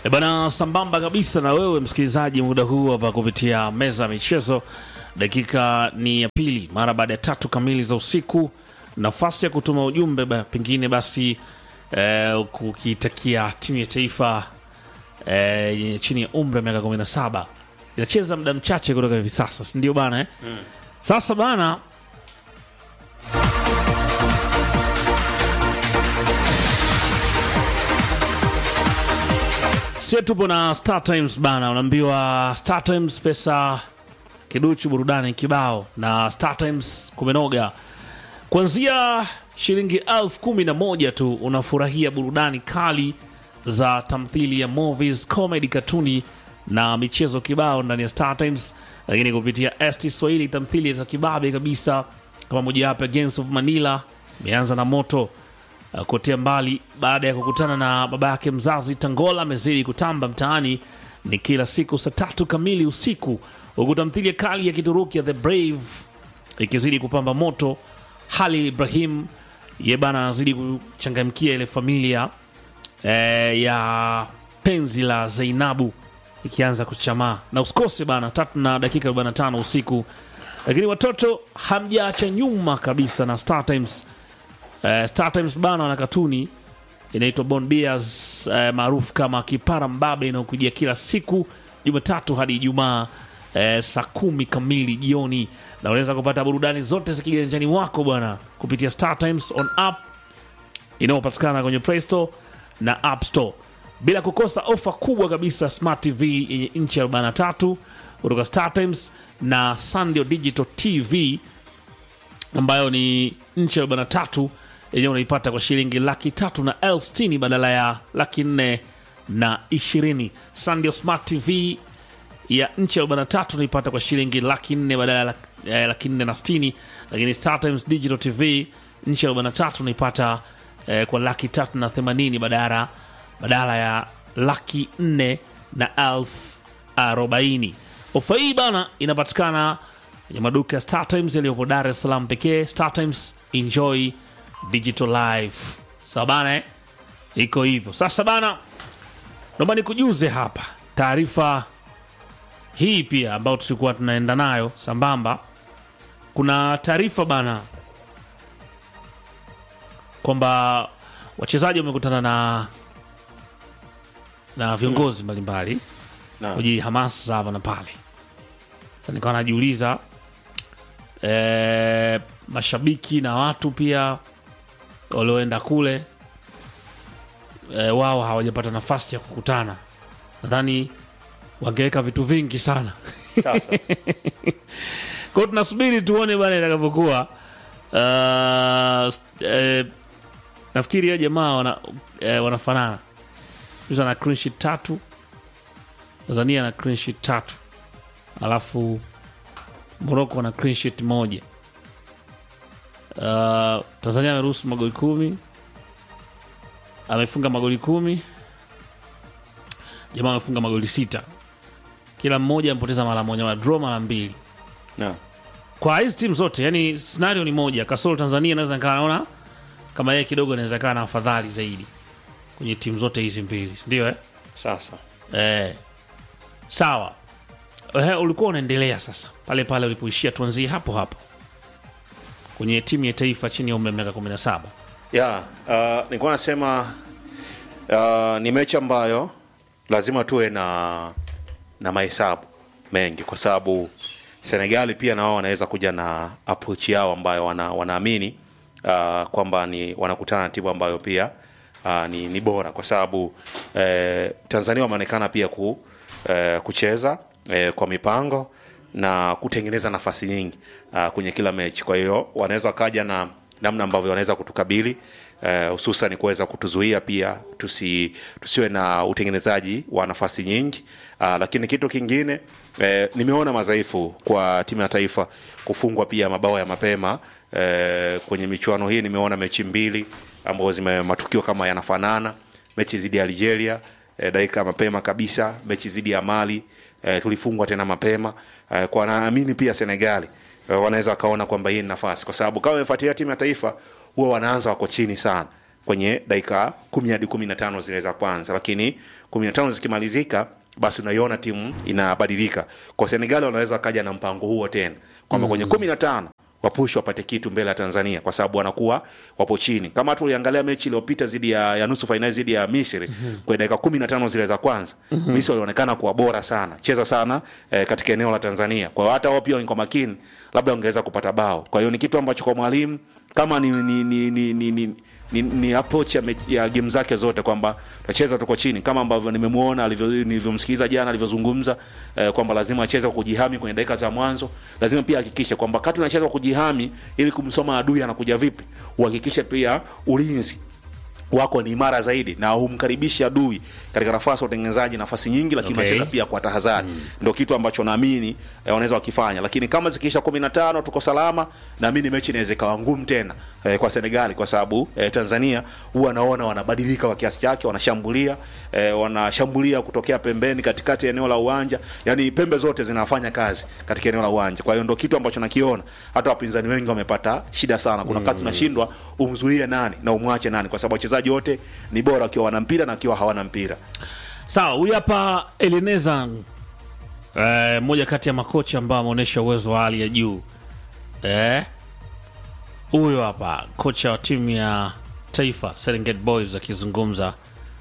E bana, sambamba kabisa na wewe msikilizaji, muda huu hapa kupitia meza ya michezo, dakika ni ya pili mara baada ya tatu kamili za usiku. Nafasi ya kutuma ujumbe ba, pengine basi eh, kukitakia timu ya taifa eh, yenye chini ya umri wa miaka 17 inacheza muda mchache kutoka hivi sasa, si ndio bana eh? Sasa bana sio tupo na Star Times bana, unaambiwa Star Times pesa kiduchu, burudani kibao, na Star Times kumenoga. Kuanzia shilingi elfu kumi na moja tu unafurahia burudani kali za tamthili ya movies, comedy, katuni na michezo kibao ndani ya Star Times, lakini kupitia ST Swahili tamthili za kibabe kabisa kama mojawapo ya Gangs of Manila imeanza na moto uh, kotea mbali baada ya kukutana na baba yake mzazi. Tangola amezidi kutamba mtaani ni kila siku saa tatu kamili usiku, huku tamthilia kali ya Kituruki ya The Brave ikizidi kupamba moto. Halil Ibrahim ye bana anazidi kuchangamkia ile familia eh, ya penzi la Zainabu ikianza kuchamaa, na usikose bana tatu na dakika 45 usiku. Lakini watoto hamjaacha nyuma kabisa na Star Times Uh, Star Times bana wana katuni inaitwa Bon Bears uh, maarufu kama Kipara Mbabe inayokujia kila siku Jumatatu hadi Ijumaa uh, saa kumi kamili jioni, na unaweza kupata burudani zote za kiganjani mwako bwana kupitia Star Times on app inayopatikana kwenye Play Store na App Store, bila kukosa ofa kubwa kabisa Smart TV yenye inchi 43 kutoka Star Times na Sandio Digital TV ambayo ni nchi arobaini na tatu yenyewe unaipata kwa shilingi laki tatu na elfu sitini badala ya laki nne na ishirini. Sandio Smart TV ya nchi arobaini na tatu unaipata kwa shilingi laki nne badala ya laki- eh, laki nne na sitini, lakini Star Times Digital TV nchi arobaini na tatu unaipata eh, kwa laki tatu na themanini badala badala ya laki nne na elfu arobaini. Ofa hii bana inapatikana kwenye maduka ya Star Times yaliyopo Dar es Salaam pekee. Star Times, enjoy digital life. Sawa bana, eh? iko hivyo sasa bana, naomba nikujuze hapa taarifa hii pia ambayo tulikuwa tunaenda nayo sambamba. Kuna taarifa bana kwamba wachezaji wamekutana na na viongozi mbalimbali Naam. kuji hamasa za hapa na pale. Sasa nikawa najiuliza eh, mashabiki na watu pia walioenda kule eh, wao hawajapata nafasi ya kukutana. Nadhani wangeweka vitu vingi sana. Sasa Kwa hiyo tunasubiri tuone bana itakavyokuwa. Uh, eh, nafikiri ya jamaa wana, eh, wanafanana Yusa na clean sheet tatu, Tanzania na clean sheet tatu, alafu Morocco na clean sheet moja. Uh, Tanzania ameruhusu magoli kumi, amefunga magoli kumi, jamaa amefunga magoli sita, kila mmoja amepoteza mara moja, mara draw mara mbili na kwa hizi timu zote yani scenario ni moja kasoro tanzania naweza nikaa naona kama yeye kidogo inaweza kaa na afadhali zaidi kwenye timu zote hizi mbili sindio eh? sasa Eh, sawa eh, ulikuwa unaendelea sasa pale pale ulipoishia tuanzie hapo hapo kwenye timu ya taifa chini ya umri wa miaka 17 ya uh, nilikuwa nasema uh, ni mechi ambayo lazima tuwe na na mahesabu mengi kwa sababu senegali pia na wao wanaweza kuja na approach yao ambayo wana, wanaamini uh, kwamba ni wanakutana na timu ambayo pia uh, ni, ni bora kwa sababu eh, tanzania wameonekana pia ku, eh, kucheza eh, kwa mipango na kutengeneza nafasi nyingi uh, kwenye kila mechi kwa hiyo wanaweza wakaja na namna ambavyo wanaweza kutukabili eh, hususan kuweza kutuzuia pia tusi, tusiwe na utengenezaji wa nafasi nyingi uh, lakini kitu kingine eh, nimeona madhaifu kwa timu ya taifa kufungwa pia mabao ya mapema eh, kwenye michuano hii nimeona mechi mbili ambazo zime matukio kama yanafanana mechi dhidi ya algeria eh, dakika mapema kabisa mechi dhidi ya mali eh, tulifungwa tena mapema eh, kwa naamini pia senegali eh, wanaweza wakaona kwamba hii ni nafasi kwa sababu kama umefuatilia timu ya taifa huwa wanaanza wako chini sana kwenye dakika kumi hadi kumi na tano zile za kwanza lakini kumi na tano zikimalizika basi unaiona timu inabadilika kwa senegali wanaweza wakaja na mpango huo tena kwamba mm. kwenye kumi na tano wapush wapate kitu mbele ya tanzania kwa sababu wanakuwa wapo chini kama tuliangalia mechi iliyopita zidi ya, ya nusu fainali zidi ya misri mm-hmm. kwenye dakika kumi na tano zile za kwanza mm-hmm. misri walionekana kuwa bora sana cheza sana eh, katika eneo la tanzania kwa hiyo hata wao pia kwa makini labda wangeweza kupata bao kwa hiyo ni kitu ambacho kwa mwalimu kama ni, ni, ni, ni, ni, ni ni, ni approach ya, mechi- ya game zake zote kwamba tacheza tuko chini kama ambavyo nimemwona alivyo- nilivyomsikiliza jana alivyozungumza eh, kwamba lazima acheze kwa kujihami kwenye dakika za mwanzo lazima pia ahakikishe kwamba wakati unacheza kwa kujihami ili kumsoma adui anakuja vipi uhakikishe pia ulinzi wako ni imara zaidi na humkaribishi adui katika nafasi ya utengenezaji nafasi nyingi lakini Okay. unacheza pia kwa tahadhari mm. ndo kitu ambacho naamini eh, wanaweza wakifanya lakini kama zikiisha kumi na tano tuko salama naamini mechi inaweza ikawa ngumu tena eh, kwa senegali kwa sababu eh, tanzania huwa naona wanabadilika kwa kiasi chake wanashambulia eh, wanashambulia kutokea pembeni katikati ya eneo la uwanja yani pembe zote zinafanya kazi katika eneo la uwanja kwa hiyo ndo kitu ambacho nakiona hata wapinzani wengi wamepata shida sana kuna wakati unashindwa umzuie nani na umwache nani kwa sababu wachezaji wote ni bora wakiwa wana mpira na wakiwa hawana mpira sawa huyu hapa elineza eh, mmoja kati ya makocha ambao ameonyesha uwezo wa hali ya juu eh, huyo hapa kocha wa timu ya taifa serengeti boys akizungumza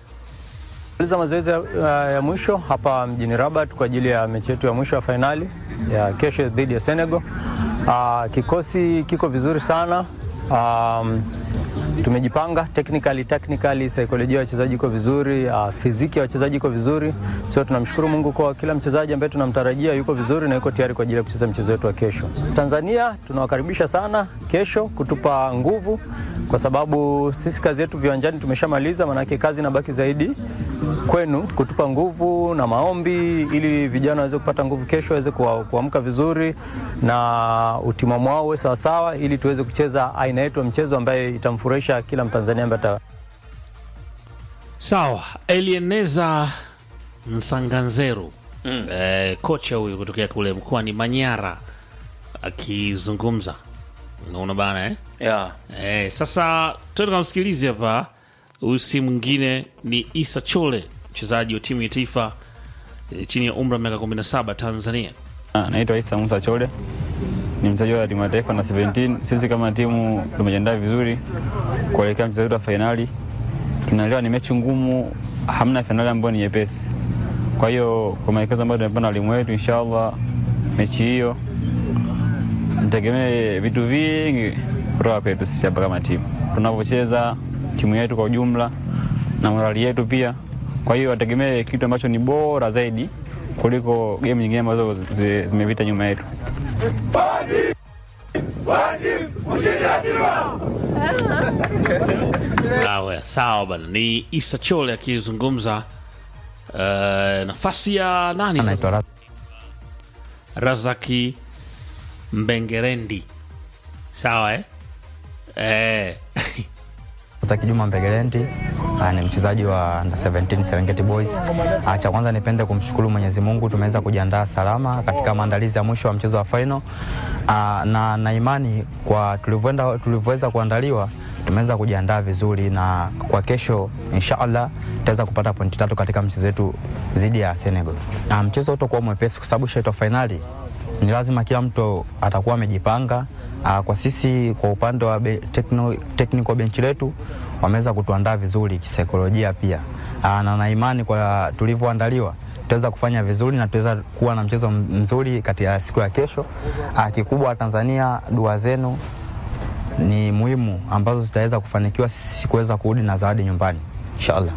Maliza mazoezi ya, ya, ya mwisho hapa mjini Rabat kwa ajili ya mechi yetu ya mwisho ya fainali ya kesho dhidi ya Senegal. Uh, kikosi kiko vizuri sana. Um, tumejipanga technically, technically saikolojia ya wachezaji iko vizuri, uh, fiziki ya wachezaji iko vizuri. So tunamshukuru Mungu kwa kila mchezaji ambaye tunamtarajia yuko vizuri na yuko tayari kwa ajili ya kucheza mchezo wetu wa kesho. Tanzania tunawakaribisha sana kesho kutupa nguvu, kwa sababu sisi kazi yetu viwanjani tumeshamaliza, maanake kazi inabaki zaidi kwenu kutupa nguvu na maombi ili vijana waweze kupata nguvu kesho, waweze kuwa- kuamka vizuri na utimamu wao uwe sawasawa, ili tuweze kucheza aina yetu ya mchezo ambaye itamfurahisha kila Mtanzania ambaye ata sawa elieneza msanganzeru mm. eh, kocha huyu kutokea kule mkoani manyara akizungumza unaona bana eh? yeah. Eh, sasa tuende kamsikilizi hapa. Huyu si mwingine ni Isa Chole, mchezaji wa timu ya taifa eh, chini ya umri wa miaka 17 Tanzania. Ah, Naitwa Isa Musa Chole, ni mchezaji wa timu ya taifa na 17. Sisi kama timu tumejiandaa vizuri kuelekea mchezo wetu wa fainali. Tunaelewa ni mechi ngumu, hamna fainali ambayo ni nyepesi. Kwa hiyo kwa maelekezo ambayo tumepewa na walimu wetu, inshallah mechi hiyo nitegemee vitu vingi kutoka kwetu sisi hapa kama timu, tunavyocheza timu yetu kwa ujumla na morali yetu pia. Kwa hiyo wategemee kitu ambacho ni bora zaidi kuliko game nyingine ambazo zi- zimepita nyuma yetu. Awe, sawa bana, ni Isa Chole akizungumza eh, nafasi ya nani sasa? anaitwa Razaki Mbengerendi, sawa eh? Eh. Zaki Juma Mbegelendi ah, ni mchezaji wa under 17 Serengeti Boys. Ah, Cha kwanza nipende kumshukuru Mwenyezi Mungu tumeweza kujiandaa salama katika maandalizi ya mwisho wa mchezo wa final. Ah, na na imani kwa tulivyoenda tulivyoweza kuandaliwa tumeweza kujiandaa vizuri na kwa kesho inshallah tutaweza kupata pointi tatu katika mchezo wetu dhidi ya Senegal. Na mchezo utakuwa mwepesi kwa sababu shaitwa fainali ni lazima kila mtu atakuwa amejipanga. Ah, Kwa sisi kwa upande wa be, techno, technical bench letu wameweza kutuandaa vizuri kisaikolojia pia, Ah, na na imani kwa tulivyoandaliwa tutaweza kufanya vizuri na tutaweza kuwa na mchezo mzuri katika siku ya kesho. Ah, Kikubwa Tanzania, dua zenu ni muhimu ambazo zitaweza kufanikiwa sisi kuweza kurudi na zawadi nyumbani inshallah.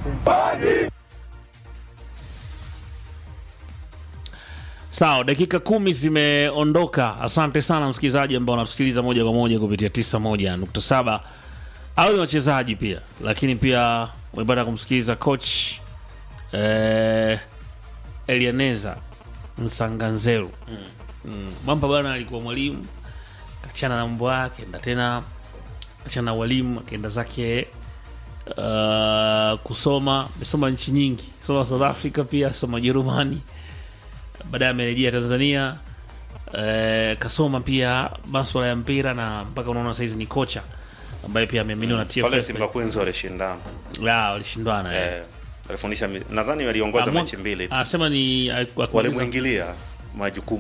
Sawa, dakika kumi zimeondoka. Asante sana msikilizaji ambao unatusikiliza moja kwa moja kupitia 91.7 au ni wachezaji pia, lakini pia umepata kumsikiliza coach eh, Elianeza Msanganzeru mm. mm. Mwamba bwana alikuwa mwalimu, kachana na mambo yake, enda tena kachana na walimu, akaenda zake uh, kusoma. Amesoma nchi nyingi, soma South Africa, pia soma Jerumani baadaye amerejea Tanzania eh, kasoma pia maswala ya mpira na mpaka unaona saizi ni kocha ambaye pia ameaminiwa na pale TFF. Simba Queens walishindana La, walishindana eh. eh, alifundisha mi- nadhani waliongoza Amwa- mechi mbili tu. Anasema ni alikuwa- walimwingilia majukumu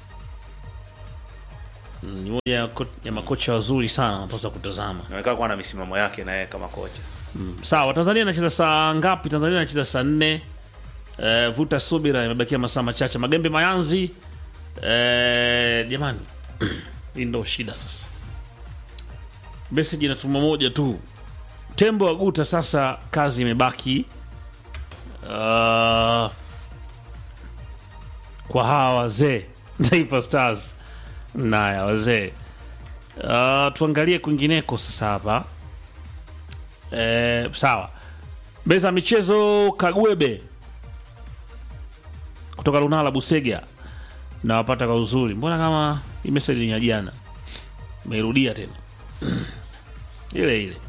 Mm, ni moja ya ko- ya makocha wazuri sana wanapaswa kutazama. naonekana kuwa na misimamo yake na yeye kama kocha Sawa, Tanzania inacheza saa ngapi? Tanzania inacheza saa nne. Eh, vuta subira, imebakia masaa machache. Magembe Mayanzi, eh, jamani, hii ndo shida sasa. Message inatuma moja tu, tembo wa guta. Sasa kazi imebaki uh, kwa hawa wazee Taifa Stars naya wazee. Uh, tuangalie kwingineko sasa hapa Eh, sawa. Meza ya michezo Kagwebe kutoka Lunala Busega nawapata kwa uzuri. Mbona kama hii message ni ya jana, meirudia tena ile ile.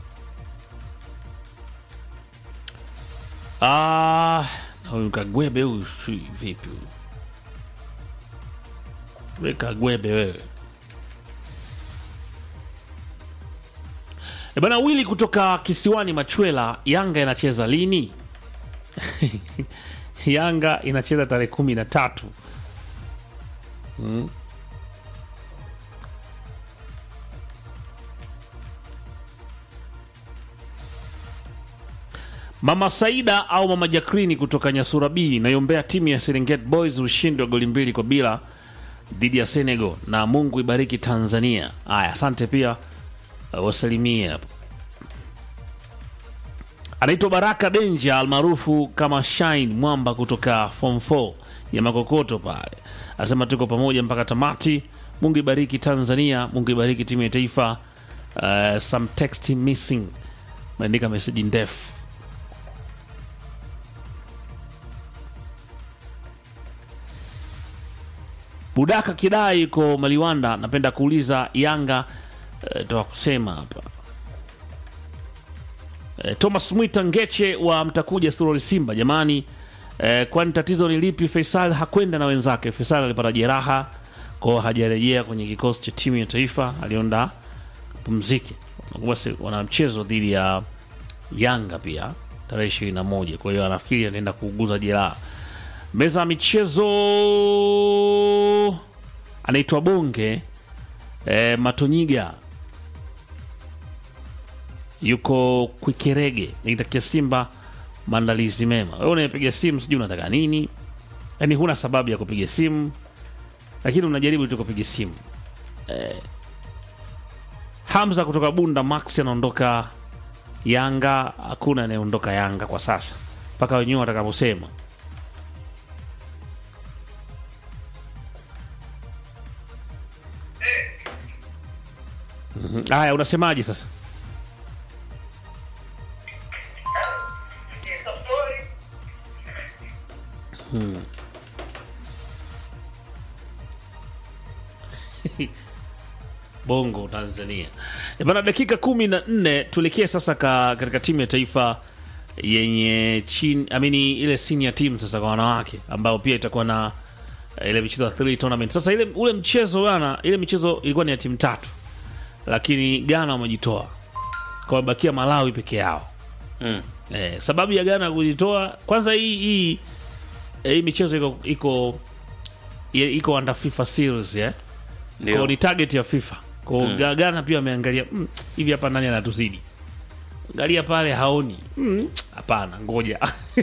Ah, na huyu Kagwebe huyu si vipi huyu? We Kagwebe wewe E bana Wili kutoka kisiwani Machwela, Yanga inacheza lini? Yanga inacheza tarehe kumi na tatu. Mm. Mama Saida au Mama Jakrini kutoka Nyasura B inayombea timu ya Serengeti Boys ushindi wa goli mbili kwa bila dhidi ya Senegal, na Mungu ibariki Tanzania. Aya, asante pia uh, wasalimie hapo. Anaitwa Baraka Denja almaarufu kama Shine Mwamba kutoka form 4 ya Makokoto pale, anasema tuko pamoja mpaka tamati. Mungu ibariki Tanzania, Mungu ibariki timu ya taifa. Uh, some text missing, meandika meseji ndefu. Budaka Kidai yuko Maliwanda, napenda kuuliza Yanga uh, toa kusema hapa Eh, Thomas Mwita Ngeche wa Mtakuja Surori Simba, jamani eh, kwani tatizo ni lipi? Faisal hakwenda na wenzake. Faisal alipata jeraha kwao, hajarejea kwenye kikosi cha timu ya taifa, alionda pumzike. Nakumbuka si- wana mchezo dhidi ya Yanga pia tarehe ishirini na moja. Kwa hiyo anafikiri anaenda kuuguza jeraha. Meza ya michezo anaitwa Bonge eh, Matonyiga yuko Kwikerege nikitakia Simba maandalizi mema. Wewe unayepiga simu sijui unataka nini, yaani huna sababu ya kupiga simu, lakini unajaribu tu kupiga simu eh. Hamza kutoka Bunda Max anaondoka Yanga. Hakuna anayeondoka Yanga kwa sasa mpaka wenyewe watakaposema. Mhm. Haya, unasemaje sasa? Bongo Tanzania. E bana, dakika kumi na nne tuelekee sasa ka, katika timu ya taifa yenye chini amini ile senior team sasa kwa wanawake ambao pia itakuwa na eh, ile michezo ya three tournament. Sasa ile ule mchezo bana, ile michezo ilikuwa ni ya timu tatu, lakini Ghana wamejitoa kwa bakia Malawi peke yao. mm. Eh, sababu ya Ghana kujitoa kwanza, hii hii eh, hii michezo iko iko iko under FIFA series eh ndio kwa ni target ya FIFA. Kwa mm. Ghana pia wameangalia mm, hivi hapa nani anatuzidi? Angalia pale haoni. Mm, Hapana, ngoja.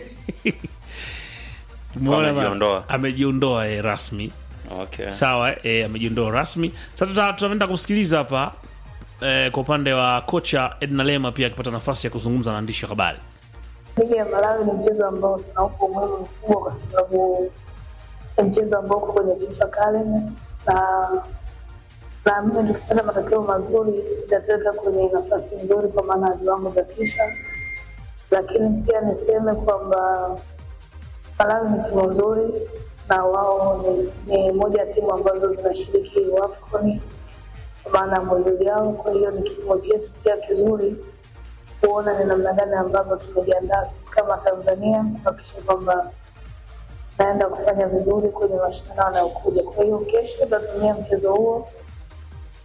Umeona ba- amejiondoa. Amejiondoa eh, rasmi. okay. Sawa eh, amejiondoa rasmi. Sasa tuta- tutaenda kumsikiliza hapa eh, kwa upande wa kocha Edna Lema pia akipata nafasi ya kuzungumza na waandishi wa habari. Ligi ya Malawi ni mchezo ambao tunaupa umuhimu mkubwa kwa sababu ni mchezo ambao uko kwenye FIFA calendar na naamini tukipata matokeo mazuri itatuweka kwenye nafasi nzuri kwa maana ya viwango vya FIFA, lakini pia niseme kwamba Malawi ni timu nzuri na wao ni, ni moja ya timu ambazo zinashiriki AFCON kwa maana ya mwezi ujao. Kwa hiyo ni kipimo chetu pia kizuri kuona ni namna gani ambavyo tumejiandaa sisi kama Tanzania kuhakikisha kwamba naenda kufanya vizuri kwenye mashindano yanayokuja. Kwa hiyo kesho tutatumia mchezo huo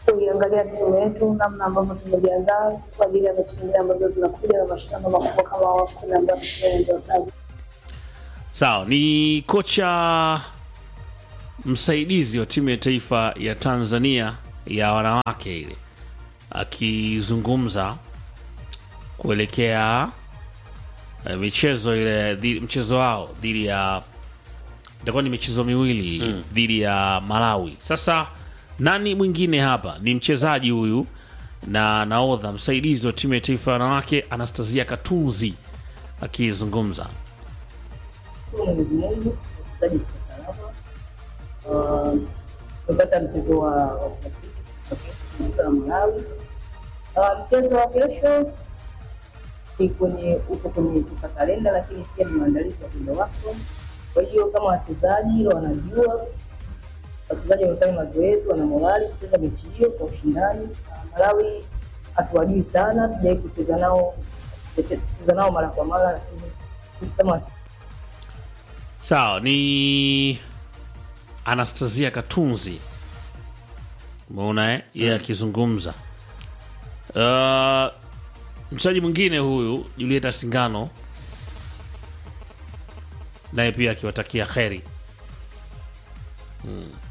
tuliangalia timu yetu namna ambavyo tumejiandaa kwa ajili ya mechi nyingine ambazo zinakuja na mashindano makubwa kama AFCON ambayo tunaendelea sasa. Sawa, ni kocha msaidizi wa timu ya taifa ya Tanzania ya wanawake ile akizungumza kuelekea eh, michezo ile dhi- mchezo wao dhidi ya itakuwa ni michezo miwili dhidi ya Malawi. Sasa nani mwingine hapa? Ni mchezaji huyu na naodha msaidizi wa timu ya taifa ya wanawake Anastasia Katunzi akizungumza. Shukuru Mwenyezi Mungu wachezaji kwa salama. Ah, Tumepata mchezo wa wa kirafiki na Malawi. Ah, Mchezo wa kesho ni kwenye uko kwenye kwa kalenda, lakini pia ni maandalizi ya kwenda wako. Kwa hiyo kama wachezaji wanajua, wachezaji wamefanya mazoezi, wana morali kucheza mechi hiyo kwa ushindani. Ah, Malawi hatuwajui sana, tujawai kucheza nao kucheza nao mara kwa mara, lakini sisi kama wachezaji Sawa, ni Anastasia Katunzi, umeona eh? Yeye akizungumza. Uh, mchezaji mwingine huyu Julieta Singano naye pia akiwatakia kheri. Hmm.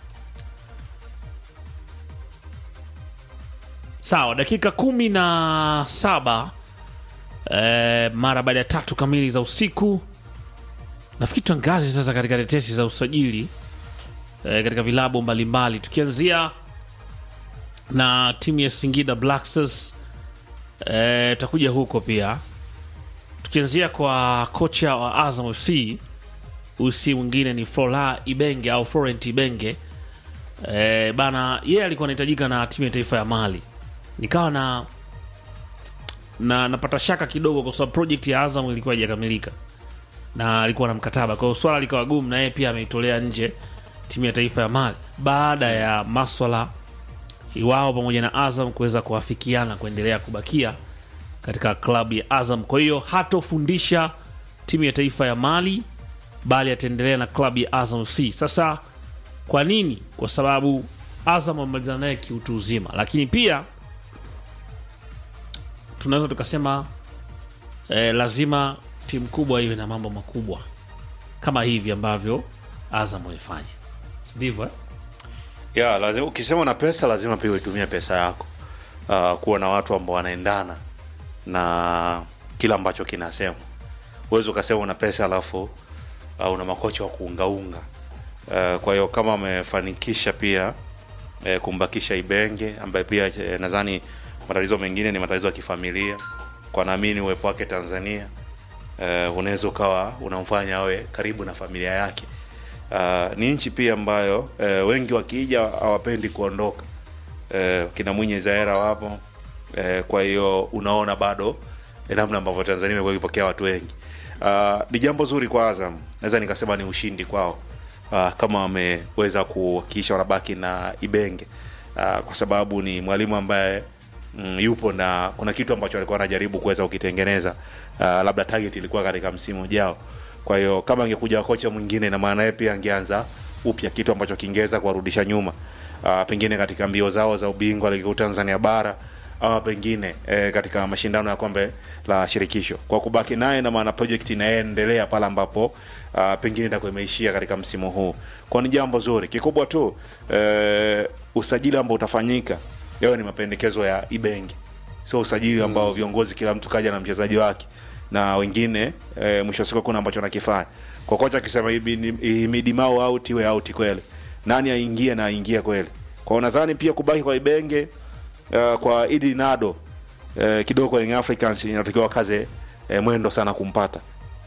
Sawa, dakika kumi na saba eh, mara baada ya tatu kamili za usiku nafikiri tuangaze sasa katika tetesi za usajili e, katika vilabu mbalimbali tukianzia na timu ya Singida Black Stars e, takuja huko pia tukianzia kwa kocha wa Azam FC usi mwingine ni Flora Ibenge au Florent Ibenge e, bana yeye alikuwa anahitajika na timu ya taifa ya Mali nikawa na na napata shaka kidogo kwa sababu project ya Azam ilikuwa haijakamilika na alikuwa na mkataba, kwa hiyo swala likawa gumu, na yeye pia ameitolea nje timu ya taifa ya Mali baada ya maswala wao pamoja na Azam kuweza kuafikiana kuendelea kubakia katika klabu ya Azam. Kwa hiyo hatofundisha timu ya taifa ya Mali, bali ataendelea na klabu ya Azam FC. Sasa kwa nini? Kwa sababu Azam amemalizana naye kiutu uzima, lakini pia tunaweza tukasema eh, lazima timu kubwa iwe na mambo makubwa kama hivi ambavyo Azam walifanya, Si ndivyo eh? ya lazima ukisema na pesa lazima pia uitumie pesa yako uh, kuwa na watu ambao wanaendana na kila ambacho kinasemwa huwezi ukasema una pesa alafu uh, una makocha wa kuungaunga uh, kwa hiyo kama amefanikisha pia eh, kumbakisha Ibenge ambaye pia eh, nadhani matatizo mengine ni matatizo ya kifamilia kwa naamini uwepo wake Tanzania uh, unaweza ukawa unamfanya awe karibu na familia yake uh, ni nchi pia ambayo uh, wengi wakija hawapendi kuondoka uh, kina Mwinyi Zaera wapo uh, kwa hiyo unaona bado eh, namna ambavyo Tanzania imekuwa ikipokea watu wengi uh, ni jambo zuri kwa Azam naweza nikasema ni ushindi kwao uh, kama wameweza kuhakikisha wanabaki na Ibenge uh, kwa sababu ni mwalimu ambaye mm, yupo na kuna kitu ambacho alikuwa anajaribu kuweza kukitengeneza uh, labda target ilikuwa katika msimu ujao kwa hiyo kama angekuja kocha mwingine na maana yeye pia angeanza upya kitu ambacho kingeweza kuwarudisha nyuma uh, pengine katika mbio zao za ubingwa ligi kuu Tanzania bara ama pengine eh, katika mashindano ya kombe la shirikisho kwa kubaki naye na maana project inaendelea pale ambapo uh, pengine itakuwa imeishia katika msimu huu kwa ni jambo zuri kikubwa tu eh, usajili ambao utafanyika yawe ni mapendekezo ya Ibenge sio usajili ambao viongozi kila mtu kaja na mchezaji wake na wengine e, mwisho wa siku kuna ambacho nakifanya kwa kocha akisema Himidi Mao out iwe out kweli nani aingie na aingie kweli kwa hiyo nadhani pia kubaki kwa Ibenge uh, kwa Idi Nado uh, kidogo kwa Young Africans inatakiwa kaze uh, mwendo sana kumpata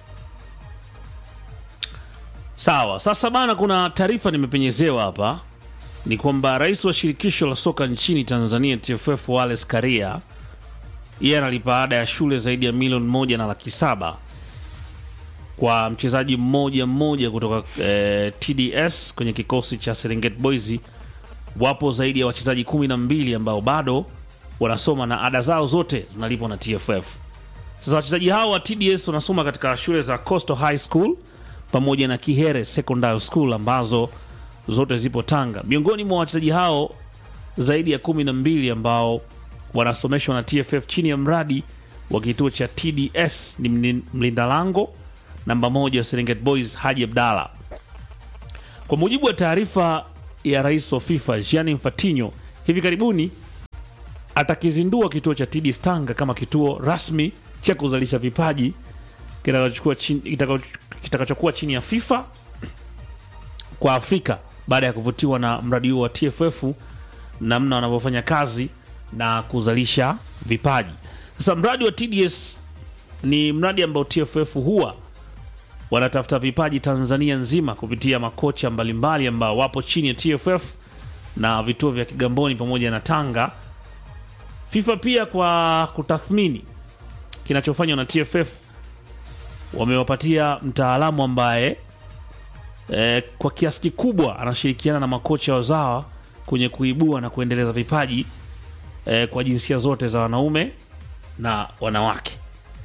Sawa, sasa bana, kuna taarifa nimepenyezewa hapa, ni kwamba rais wa shirikisho la soka nchini Tanzania TFF Wallace Karia yeye analipa ada ya shule zaidi ya milioni moja na laki saba kwa mchezaji mmoja mmoja kutoka eh, TDS kwenye kikosi cha Serengeti Boys. Wapo zaidi ya wachezaji kumi na mbili ambao bado wanasoma na ada zao zote zinalipwa na TFF. Sasa wachezaji hao wa TDS wanasoma katika shule za Coastal High School pamoja na Kihere Secondary School ambazo zote zipo Tanga. Miongoni mwa wachezaji hao zaidi ya kumi na mbili ambao wanasomeshwa na TFF chini ya mradi wa kituo cha TDS ni mlin- mlinda lango namba moja wa Serengeti Boys Haji Abdalla. Kwa mujibu wa taarifa ya rais wa FIFA Gianni Infantino, hivi karibuni atakizindua kituo cha TDS Tanga kama kituo rasmi cha kuzalisha vipaji kitakachokuwa chini, kitakacho- kitakachokuwa chini ya FIFA kwa Afrika baada ya kuvutiwa na mradi huo wa TFF namna wanavyofanya kazi na kuzalisha vipaji. Sasa mradi wa TDS ni mradi ambao TFF huwa wanatafuta vipaji Tanzania nzima kupitia makocha mbalimbali ambao wapo chini ya TFF na vituo vya Kigamboni pamoja na Tanga. FIFA pia kwa kutathmini kinachofanywa na TFF wamewapatia mtaalamu ambaye eh, kwa kiasi kikubwa anashirikiana na makocha wazawa kwenye kuibua na kuendeleza vipaji eh, kwa jinsia zote za wanaume na wanawake.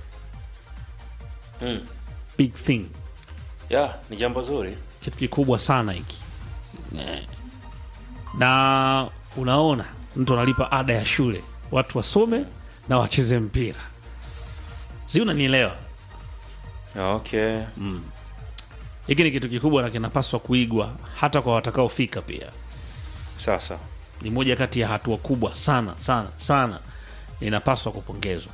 Big thing, yeah, ni jambo zuri kitu kikubwa sana hiki eh. Na unaona mtu analipa ada ya shule, watu wasome na wacheze mpira, si unanielewa? okay. Hiki ni kitu kikubwa na kinapaswa kuigwa hata kwa watakaofika pia. Sasa Ni moja kati ya hatua kubwa sana sana sana, inapaswa kupongezwa.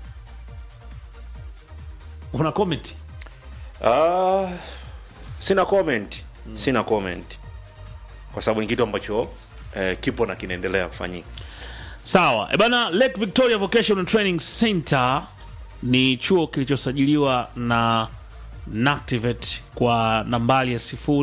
Una comment? Ah, sina comment sina comment kwa sababu ni kitu ambacho eh, kipo na kinaendelea kufanyika Sawa. E bana, Lake Victoria Vocational Training Center ni chuo kilichosajiliwa na NACTIVATE kwa nambari ya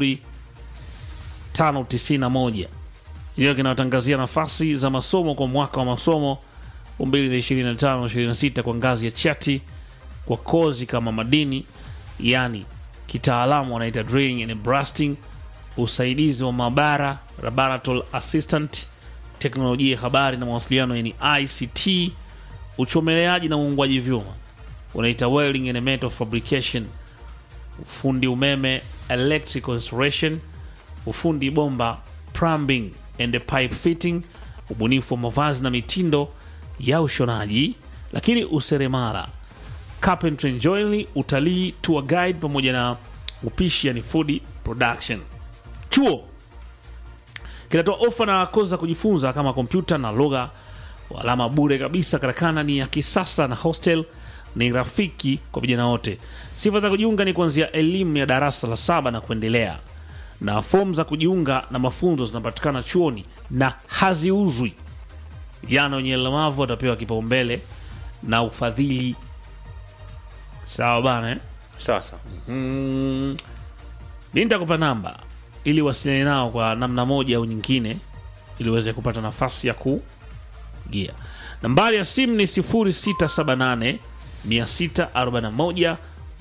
0591 iliyo kinatangazia nafasi za masomo kwa mwaka wa masomo 2025-26 kwa ngazi ya chati kwa kozi kama madini, yani kitaalamu wanaita drilling and blasting, usaidizi wa maabara, laboratory assistant, teknolojia ya habari na mawasiliano yani ICT, uchomeleaji na uungwaji vyuma unaita welding and metal fabrication, ufundi umeme electrical installation, ufundi bomba plumbing and pipe fitting, ubunifu wa mavazi na mitindo ya ushonaji, lakini useremala, carpentry and joinery, utalii, tour guide pamoja na upishi yani food production. Chuo kinatoa ofa na kozi za kujifunza kama kompyuta na lugha alama bure kabisa. Karakana ni ya kisasa na hostel ni rafiki kwa vijana wote. Sifa za kujiunga ni kuanzia elimu ya darasa la saba na kuendelea, na fomu za kujiunga na mafunzo zinapatikana chuoni na haziuzwi. Vijana wenye ulemavu watapewa kipaumbele na ufadhili. Sawa bana eh? sasa Mm, mi nitakupa namba ili wasiliane nao kwa namna moja au nyingine, ili uweze kupata nafasi ya kugia. Nambari ya simu ni 0678 641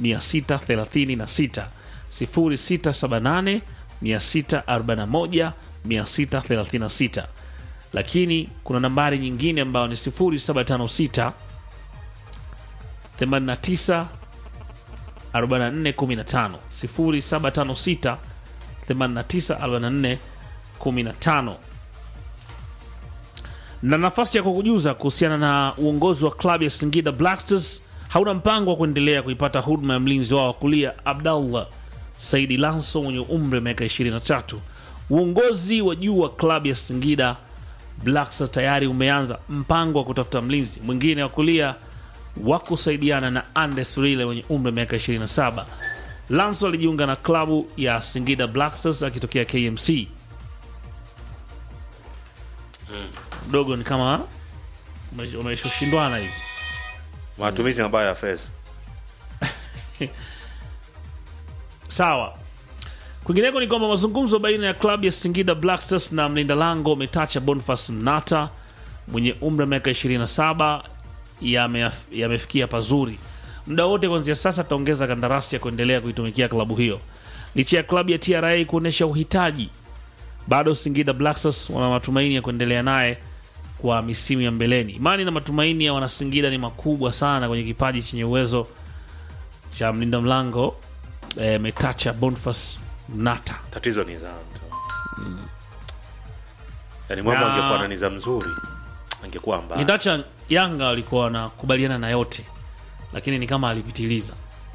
636 0678 641 636, lakini kuna nambari nyingine ambayo ni 0756 89 4415 0756 8944 15 na nafasi ya kukujuza kuhusiana na uongozi wa klabu ya Singida Black Stars hauna mpango wa kuendelea kuipata huduma ya mlinzi wao wa kulia Abdallah Saidi Lanso mwenye umri wa miaka 23. Uongozi wa juu wa klabu ya Singida Black Stars tayari umeanza mpango wa kutafuta mlinzi mwingine wa kulia wa kusaidiana na Andes Rile mwenye umri wa miaka 27. Lanso alijiunga na klabu ya Singida Black Stars akitokea KMC. Mdogo ni kama umeshoshindwana hivi. matumizi mabaya ya fedha Sawa. Kwingineko ni kwamba mazungumzo baina ya klabu ya Singida Black Stars na mlinda lango Metacha Boniface Mnata mwenye umri wa miaka 27 yame- yamefikia pazuri. Muda wote kuanzia sasa ataongeza kandarasi ya kuendelea kuitumikia klabu hiyo. Licha ya klabu ya TRA kuonyesha uhitaji, bado Singida Black Stars wana matumaini ya kuendelea naye kwa misimu ya mbeleni. Imani na matumaini ya wanasingida ni makubwa sana kwenye kipaji chenye uwezo cha mlinda mlango eh, Metacha Boniface Mnata. tatizo ni za mtu yani mwamba Na- angekuwa na nizamu nzuri angekuwa mbaya Indacha Yanga walikuwa wanakubaliana na yote, lakini ni kama alipitiliza,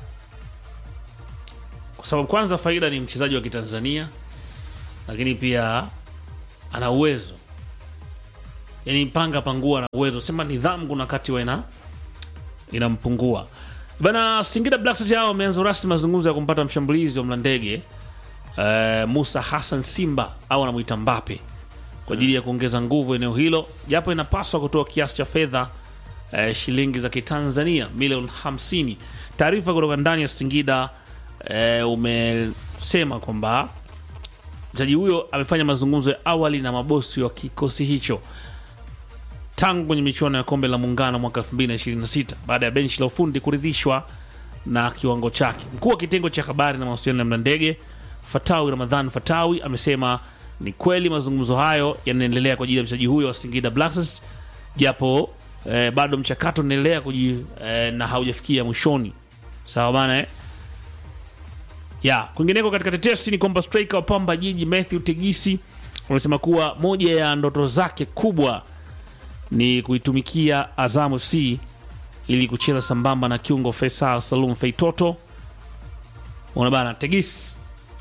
kwa sababu kwanza Faida ni mchezaji wa Kitanzania, lakini pia ana uwezo, yani panga pangua na uwezo, sema nidhamu kuna wakati wa ina inampungua bana. Singida Black Stars hao wameanza rasmi mazungumzo ya kumpata mshambulizi wa Mlandege eh, Musa Hassan Simba au anamuita Mbape kwa ajili ya kuongeza nguvu eneo hilo, japo inapaswa kutoa kiasi cha fedha eh, shilingi za Kitanzania milioni 50. Taarifa kutoka ndani ya Singida eh, umesema kwamba mchezaji huyo amefanya mazungumzo ya awali na mabosi wa kikosi hicho tangu kwenye michuano ya kombe la muungano mwaka 2026 baada ya benchi la ufundi kuridhishwa na kiwango chake. Mkuu wa kitengo cha habari na mawasiliano ya Mlandege Fatawi Ramadhan Fatawi amesema ni kweli mazungumzo hayo yanaendelea kwa ajili ya mchezaji huyo wa Singida Black Stars, japo eh, bado mchakato unaendelea kuji eh, na haujafikia mwishoni. Sawa bana eh? ya kwingineko katika tetesi ni kwamba striker wa Pamba Jiji Matthew Tegisi amesema kuwa moja ya ndoto zake kubwa ni kuitumikia Azam FC ili kucheza sambamba na kiungo Faisal Salum Feitoto. Ona bana Tegis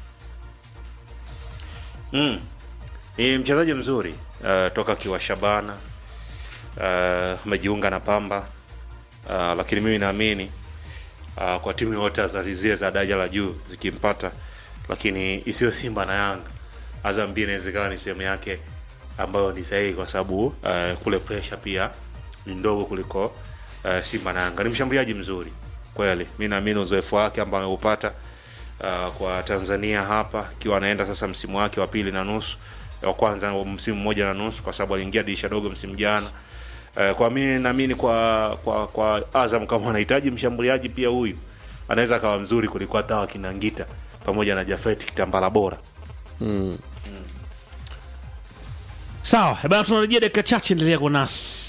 mm. ni mchezaji mzuri uh, toka kiwa Shabana uh, amejiunga na Pamba uh, lakini mimi naamini uh, kwa timu yote za zile za daraja la juu zikimpata, lakini isiyo Simba na Yanga, Azam pia inaweza ikawa ni sehemu yake ambayo ni sahihi, kwa sababu uh, kule pressure pia ni ndogo kuliko uh, Simba na Yanga. Ni mshambuliaji mzuri kweli, mi naamini uzoefu wake ambao ameupata uh, kwa Tanzania hapa, ikiwa anaenda sasa msimu wake wa pili na nusu wa kwanza msimu mmoja na nusu, kwa sababu aliingia dirisha dogo msimu jana. Uh, kwa mimi naamini kwa kwa kwa Azam kama wanahitaji mshambuliaji pia huyu anaweza akawa mzuri kuliko hata wakina Ngita pamoja na Jafet Kitambala bora. sawa eh bana, tunarejea dakika chache, endelea kwa nasi.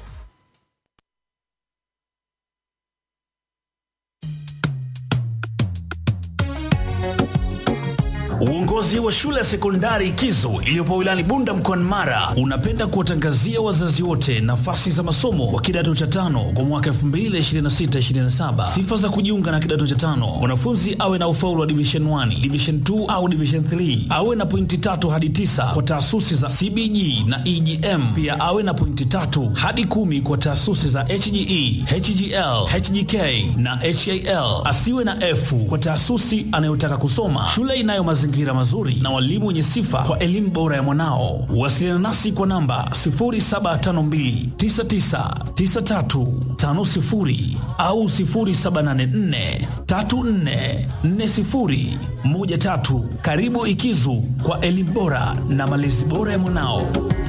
Uongozi wa shule ya sekondari Kizo iliyopo wilayani Bunda mkoani Mara unapenda kuwatangazia wazazi wote nafasi za masomo wa kidato cha tano kwa mwaka 2026-2027. Sifa za kujiunga na kidato cha tano: mwanafunzi awe na ufaulu wa division 1, division 2 au division 3, awe na pointi tatu hadi tisa kwa taasisi za CBG na EGM, pia awe na pointi tatu hadi kumi kwa taasisi za HGE, HGL, HGK na HAL. Asiwe na F kwa taasisi anayotaka kusoma. Shule inayo mazingira mazuri na walimu wenye sifa kwa elimu bora ya mwanao. Wasiliana nasi kwa namba 0752999350 au 0784344013. Karibu Ikizu kwa elimu bora na malezi bora ya mwanao.